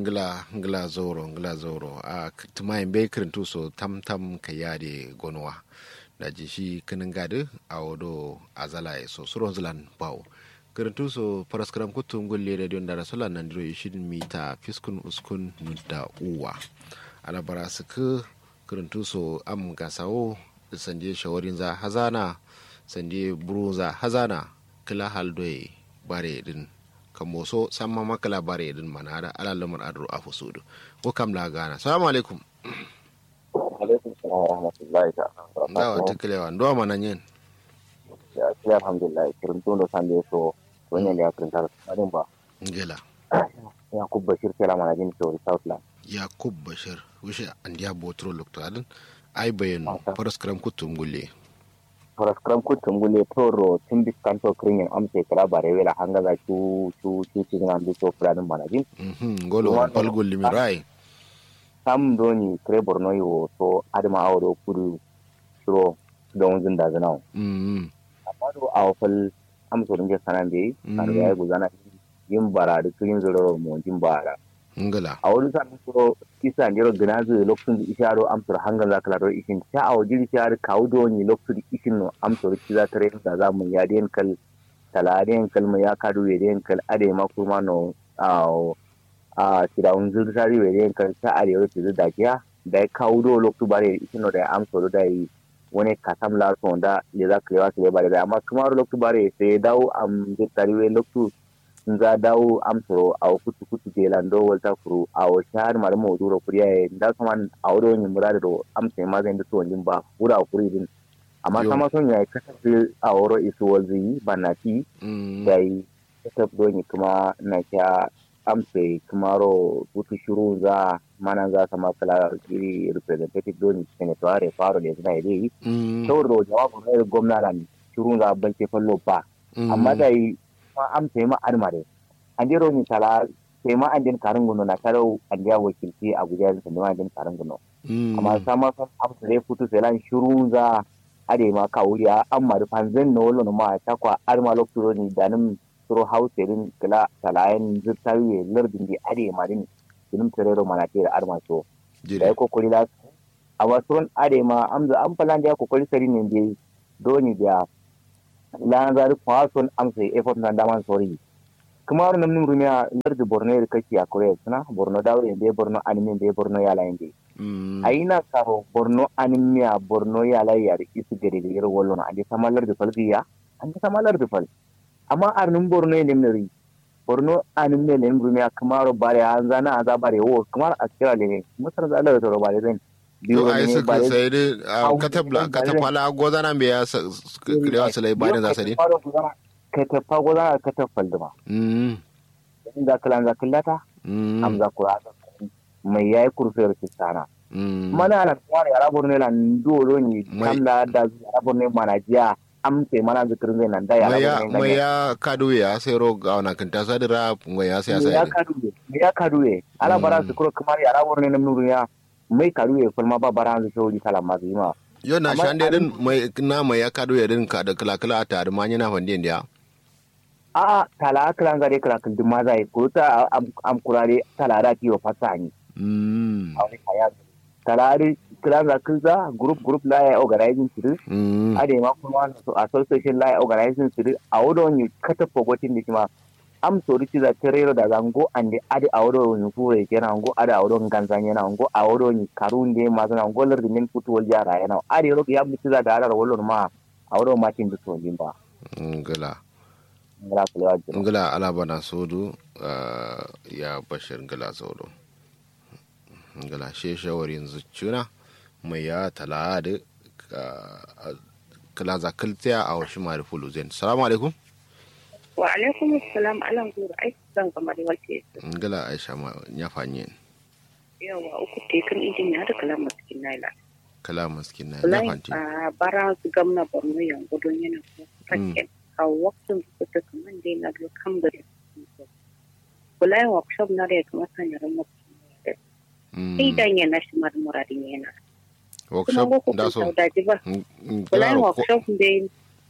ngla ngla zoro ngla zoro a tumayin bai kirintu so tam tam ka yade gonwa da ji shi kinin gadi a wado azala ya so suron zilan bawo kirintu so paraskaram kutum gulle da don da rasulan nan diro ishin mita fiskun uskun da uwa ana bara su ka kirintu so am gasawo sanje shawarin za hazana sanje buru za hazana kila haldoye bare din kamo so samma makala bare din mana da ala lamar adru a fusudu ko kam la gana assalamu alaikum alaikum salam wa rahmatullahi ta'ala da wa tiklewa ndo mana nyen ya kila alhamdulillah kirin tun da sande so wannan ya kirin tar sanin ba ngela ya kubba bashir kala mana jin to southland yakub bashir wishe andiya botro loktoadin ai bayanu paraskram kutum gulle paraskram kutum gulle toro tin diskanto kirin amse kala bare wela hanga za chu chu chu chu na ndu to fulanin mana jin mhm golo pal gulli mi rai sam doni kre borno yo so adama awdo kudu shiro don zin da zanao mhm amma do awfal amso ringe sanan be kan ya guzana yin bara da kirin zuro mo jin bara ngala a wani sa'in so isa ne gina zai lokacin da isha ro amsar hangar za ka laro ishin ta a wajen isha ro kawo da wani lokacin da ishin no amsar ki za ta rai da za mu ya den kal talaren kal mu ya kadu ya den kal ade ma kuma no a a tirawun zurtari ya den kal ta arewa ta da kiya da ya kawo da lokacin bare ishin no da ya amsar da yi wani kasam la so da ya za ka yi wasu bare da amma kuma lokacin bare sai ya dawo am zurtari wai lokacin nga dawo amsoro awo kutu kutu kelan do walta kuru awo shahar mara mo duro kuriya e nda kaman awo do ni murade do amse ma zai ndu wonjin ba wura kuri din amma sama son ya kasa aworo isu walzi banati dai kasa do ni kuma na kya amse kuma ro kutu shuru za mana za sama kala iri representative do ni senator faro da zina ide to do jawabu ne gwamna ran shuru za banke fallo ba amma dai ma am tema armare andiro ni sala tema andin karin guno na karo andiya wakilci a gujar sa nema andin karin guno amma sama san am sare futu sai lan shuru za ade ma ka wuri amma da fanzan no lo ma ta kwa arma lokto ni danim suro hauserin kala salayen zurtawi lardin di ade ma din dinum terero mana tira arma so da ko kuri la amma suron ade ma am za am falan da ko kuri sari ne dai doni da lan zari kwason amsa effort na daman sori kuma wani namun rumiya lardi borno da kake a korea suna borno dawo da borno anime da borno yala inde a yi na karo borno animiya borno yala ya da isu gari da yar wallon a ji sama lardi falgiya an ji sama lardi fal amma arnin borno ya nemnari borno anime ne rumiya kamar bare an zana a za bare wo kamar a kira ne musar za a lara bare zai yo ai suka sai da katabla katafala gozana me ya krewa su lai bayan za su din katafa gozana katafal da ma mm in za kala za kallata am za kura mai yayi kurfiyar kistana mana ala kware arabur ne lan dolo ni kamla da arabur ne manajiya am sai mana zikirin zai nan da ya arabur ne mai ya kadu ya sai ro ga wannan kan ta sadira mai ya sai sai ya kadu ya kadu ala bara su kuro kamar arabur ne nan nuru ya mai karu ya kulma ba bara hanzu shawari kala masu yi ma. Yau na shan da din mai na mai ya kado ya din ka da kala kala a tare ma yana fandiyan da A tala kala ga dai kala kala ma zai ko ta am kurare tala da kiwo fasa ni. Mm. A wani kaya. Tala da kala ga kinza group group la ya organizing siri. Mm. A da ma kuma association la ya organizing siri a wadon yi kata fogotin da kuma am sori ci za terero daga ngo ande ade awdo ni fure kena ngo ade awdo ganza nyena ngo awdo ni karunde ma zana ngo ler min futu wal jara yana ade ro ya mi ci za da ara wolon ma awdo ma tin duto limba ngala ngala kula ngala ala bana sodu ya bashir ngala sodu ngala she shawarin zuccuna mai ya tala da kala zakaltiya a wasu mari fuluzen salamu alaikum wa alaikum assalam alan guru ai zan kamar wace ngala aisha ma ya fanye yawa uku te kan injin ya da kalam maskin naila kala maskin na ya fanti a bara su gamna borno yan gudun yana ko fakken a waktin su ta kaman dai na do kam da kulai workshop na da kuma sanya ran maskin sai dan yana shi mar muradin yana workshop da so kulai workshop dai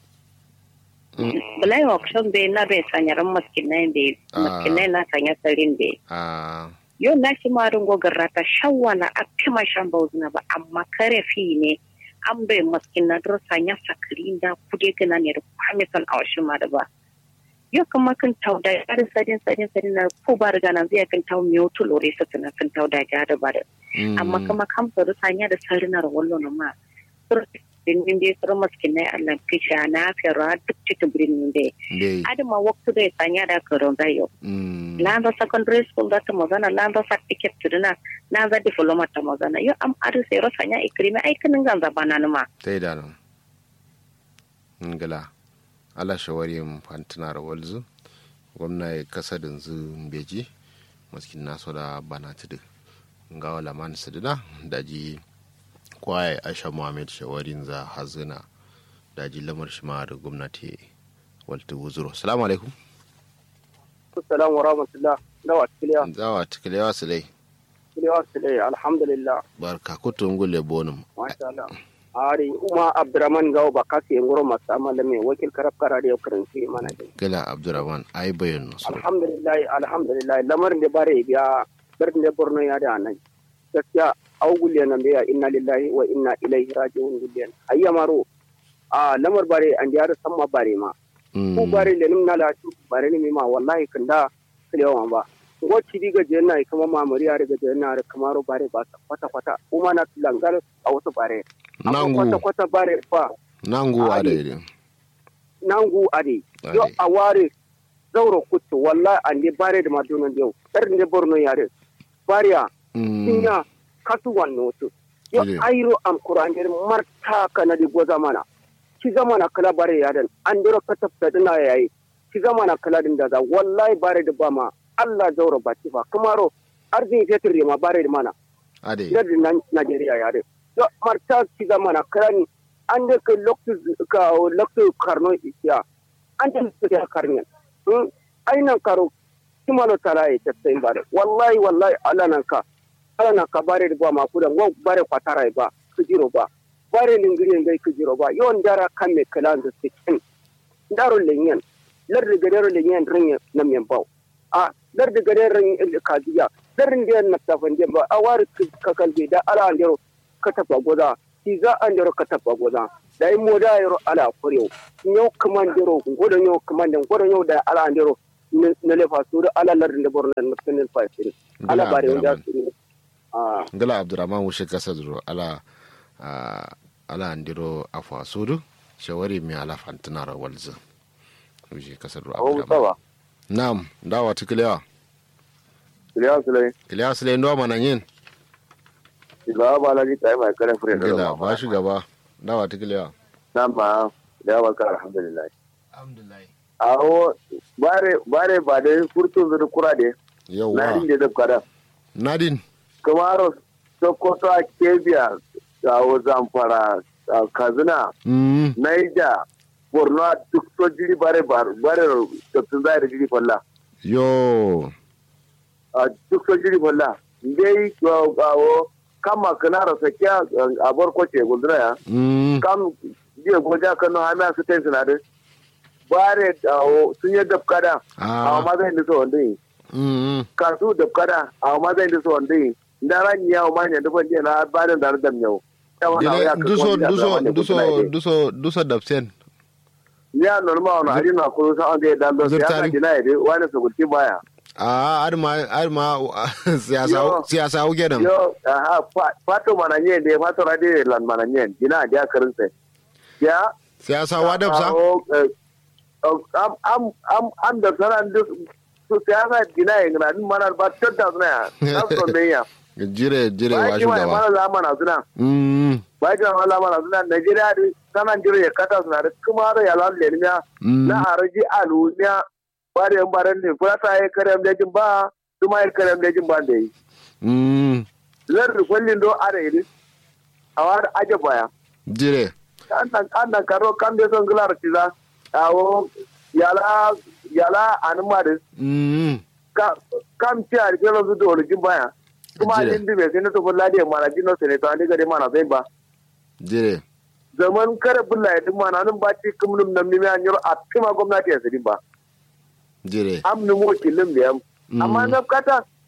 Bulai workshop bai na bai sanya ran maskinai bai maskinai na sanya sarin bai. yau na shi ma ringo garrata shawala a fima shan bauzuna ba amma kare fi ne an bai maskin na drosa ya sakari da kude gana ne da kwamisan a washin ma da ba yau kuma kan tau da ya da sadin sadin sadin na ko ba riga nan zai kan tau miyo to lore sa tana kan tau da ya da ba da amma kuma kan faru sanya da sarinar wallo na ma birnin dai sura maskin na Allah fisha na fera duk cikin birnin dai adama waktu dai sanya da karon da yau landa secondary school da ta magana landa certificate tuduna na za diploma ta magana yau am adu sai ro sanya ikrimi ai kinin ganza bana numa sai da nan ngala ala shawari fantina walzu gwamna ya kasa da zu beji maskin naso da bana tudu ngawa laman sidina daji kwaye aisha muhammad shawarin za hazina daji lamar shima da gwamnati walta wuzuro salamu alaikum assalamu wa rahmatullah dawa tikiliya zawa tikiliya su dai tikiliya su dai alhamdulillah barka kutu ngule bonum masha Allah ari uma abdurrahman gawo ba kasi ngoro masa amala me wakil karab karade yo karanci mana dai gila abdurrahman ai bayan su alhamdulillah alhamdulillah lamarin da bare biya barin da borno ya da nan gaskiya au gulle nan biya inna lillahi wa inna ilaihi raji'un gulle ayya maro a lamar bare an da samma bare ma ku bare le nim nala tu bare ni ma wallahi kanda kilewa ba ngo cidi ga jenna kama mamari ya ga jenna kamaro bare ba kwata kwata kuma na langar a wasu bare nangu kwata kwata bare fa nangu ade nangu ade yo a ware zauro kutu wallahi an de bare da madunan yau dar ne borno yare bariya tinya kasu wanno to yo ayro am qur'an der marta kana di goza mana ki zamana kala bare yadan an dero katafta dina yayi ki zamana kala din da wallahi bare da ba ma Allah zauro baki fa kamaro arzin fetur ma bare da mana ade yadda na Najeriya yare yo marta ki zamana kala ni an da ka loktu ka loktu karno isiya an da su da karnen ainan karo kimano tara ya tattai bare wallahi wallahi Allah nan ka Allah nan ka bare da ba ma kudan go bare kwatara ba ku jiro ba bare lingiri ngai ku jiro ba yon dara kan me kala da sikin daro lenyen lar da gadaro lenyen rin na men bawo a lar da gadaro kaziya darin da na tafan ba a wari ka kalbe da ala andero ka tafa goda ki za andero ka tafa goda da yi moda yaro ala kurew nyau kamandero godo nyau kamanden godo nyau da ala andero na lefa su da ala lar da borna na kanin fasin ala bare wanda su ngala abdurrahman wushe kasa duro ala ala andiro afwa sudu shawari mi ala fantinara walzu wushe kasa duro abdurrahman Naam, dawa tukilewa. Kilewa sule. Kilewa sule ndo mana yin. Kilewa ba la jita mai kare fure da. Gila ba shi gaba. Dawa tukilewa. Naam ba. Kilewa ka alhamdulillah. Alhamdulillah. Awo bare bare ba da furtun zuru kura de. Yawwa. Nadin da dabka da. Nadin. Kamaro Sokoto a Kebia, Awo Zamfara, Kazina, Mm. Naija, Borno duk so jiri bare bare tattun zai da jiri falla. Yo. a duk so jiri falla. Ndai awo kama kana rasa kya a barkwace gundura ya. Mm. kam jiya goja kano hana su tai sinadin. Bare awo sun yi dafkada. Ah. A ma zai nisa wanda yi. Mm. Kasu dafkada a ma zai nisa wanda yi. Ndara ni yawo ma ne dafan jiya na barin da dam yau. Dile duso duso duso duso duso dapsen. ya norma wani hari na kuro sa an zai dan don Zurtari. siyasa dina ya dai wani su gurti baya Ah, arma arma siyasa Yo. siyasa uke nan. yo aha fa- fato mana nyen de fato rade lan mana nyen dina dia karin sai ya Siyasa wadap sa. awo, eh, oh, am am am am da sanan duk su siyasa dina ya ngana din mana ba tadda suna ya na so me ya Jire jire ba wa ki mai shugaba. mana zamana suna Mm. ba ki mai zamana suna Najeriya di sanan jiro ya kata suna da kuma ya lalle ne Mm. na araji alumiya bare yan baran ne furata ya karem lejin ba kuma ya karem lejin ba da yi Mm. lar kwallin do are yi a war aje baya Jire. annan annan karo kan da son gular tiza awo yala yala anuma da Mm. ka kam ci a rike su da wani baya kuma Jire. din dibe sai na to bulla da mana jino sai to ani gari mana sai ba Jire. zaman kare bulla ya din mana nan ba ci kumnum nan mi an yoro a kima gwamnati ya sidi ba Jire. am ni mu kilin da yam amma Mm. na kata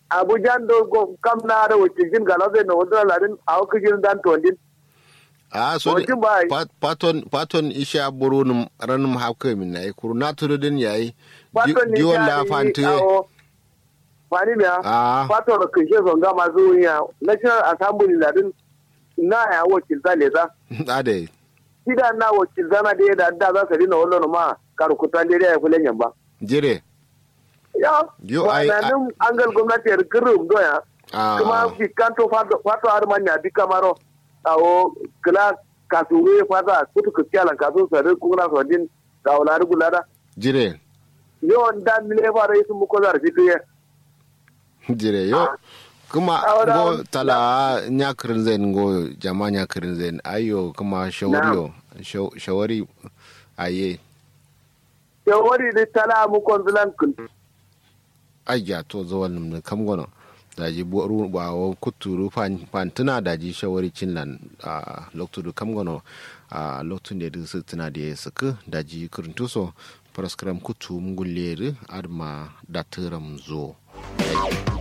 abuja do go kam na da wakil jin gala zai na wanda ladin a hukun jin dan tondin a so Wajen ba yi. pat- paton paton isha buru num ranum hawke min nay kuru na tudu din yayi Faton ni diwon ya la yi fante awo. Fani me Ah. Faton da kishe zonga masu ya National Assembly ladin na ya wakil zale za. ade Sida na wakil zana da ya da da za su rina wannan ma karukutan da ya kulen yamba. jire Ya, Yo, ai- wannan an gal gwamnati ya rikirin doya. Ah. Kuma fi kanto fato fato har manya bi kamaro. Awo kila kasuwe fata kutu kuskiyalan kasu sare kuna sojin ga wulari gulada. jire Yawan dan mile fara yi sun muko zarafi tuye. jire yo kuma Ahora- go tala nyakirin zen go jama nyakirin zen ayo kuma shawari yo shawari aye Yawari da tala mu konsulan kun. ayya to zawal num kam gono daji boru bawo kuturu fan fantuna daji shawari cinlan a loktudu kam gono a loktun da su tuna da suka daji kuruntuso paraskram kutu mungulle adma datiram zo